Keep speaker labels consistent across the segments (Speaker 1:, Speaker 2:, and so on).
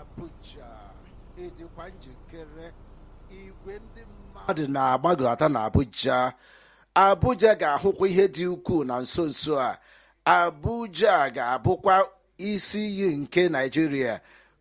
Speaker 1: Abuja ịdịkwa njikere igwe ndị mmadụ na-agbagọta na Abuja Abuja ga-ahụkwa ihe dị ukwuu na nso nso a Abuja ga-abụkwa isi iyi nke Naịjirịa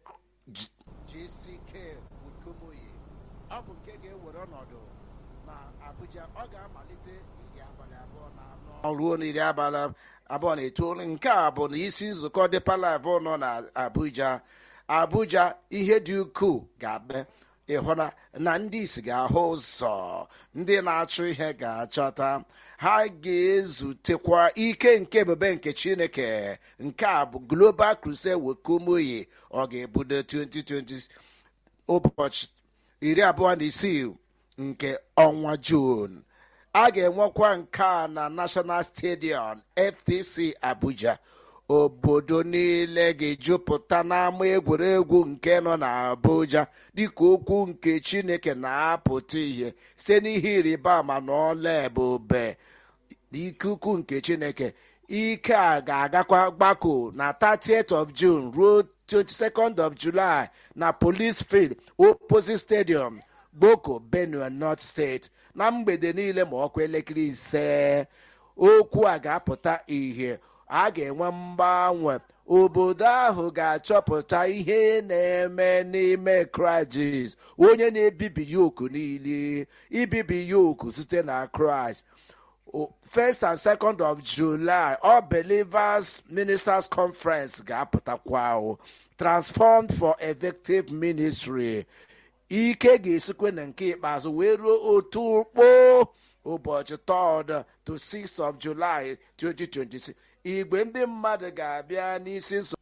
Speaker 1: JCK Wukomoyi ọ bụ nke ga-ewere ọnọdụ na Abuja ọ ga-amalite iri abalị abụọ na anọ ruo n'iri abalị abụọ na itoolu nke a bụ na isi nzukọ Deeper Life nọ na Abuja Abuja ihe dị ukwuu ga-abịa ịhụna na ndị isi ga-ahụ ụzọ ndị na-achụ ihe ga-achọta ha ga-ezutekwa ike nke ebube nke Chineke nke a bụ Global Crusade Wukomoyi ọ ga-ebudo 2020 ụbọchị iri abụọ na isii nke ọnwa Jun a ga-enwekwa nke a na National Stadium FTC Abuja obodo niile ga-ejupụta n'ama egwuregwu nke nọ n'Abuja dịka okwu nke Chineke na-apụta ihe site n'ihe ịrịba ama na ọla ebube ikuku nke Chineke ike a ga-agakwa gbako na 30th of June ruo 22nd of July na Police Field opposite Stadium Gboko Benue North State na mgbede niile ma ọkwa elekere ise okwu a ga-apụta ihe a ga-enwe mgbanwe obodo ahụ ga-achọpụta ihe na-eme n'ime kraịst onye na-ebibi yoku niile ibibi yoku site na kraịst first and second of july all believers ministers conference ga-apụtakwa transformed for effective ministry ike ga-esikwe na nke ikpeazụ wee ruo otu kpoo ụbọchị 3rd to 6th of July 2026 igwe ndị mmadụ ga-abịa n'isi nsogbu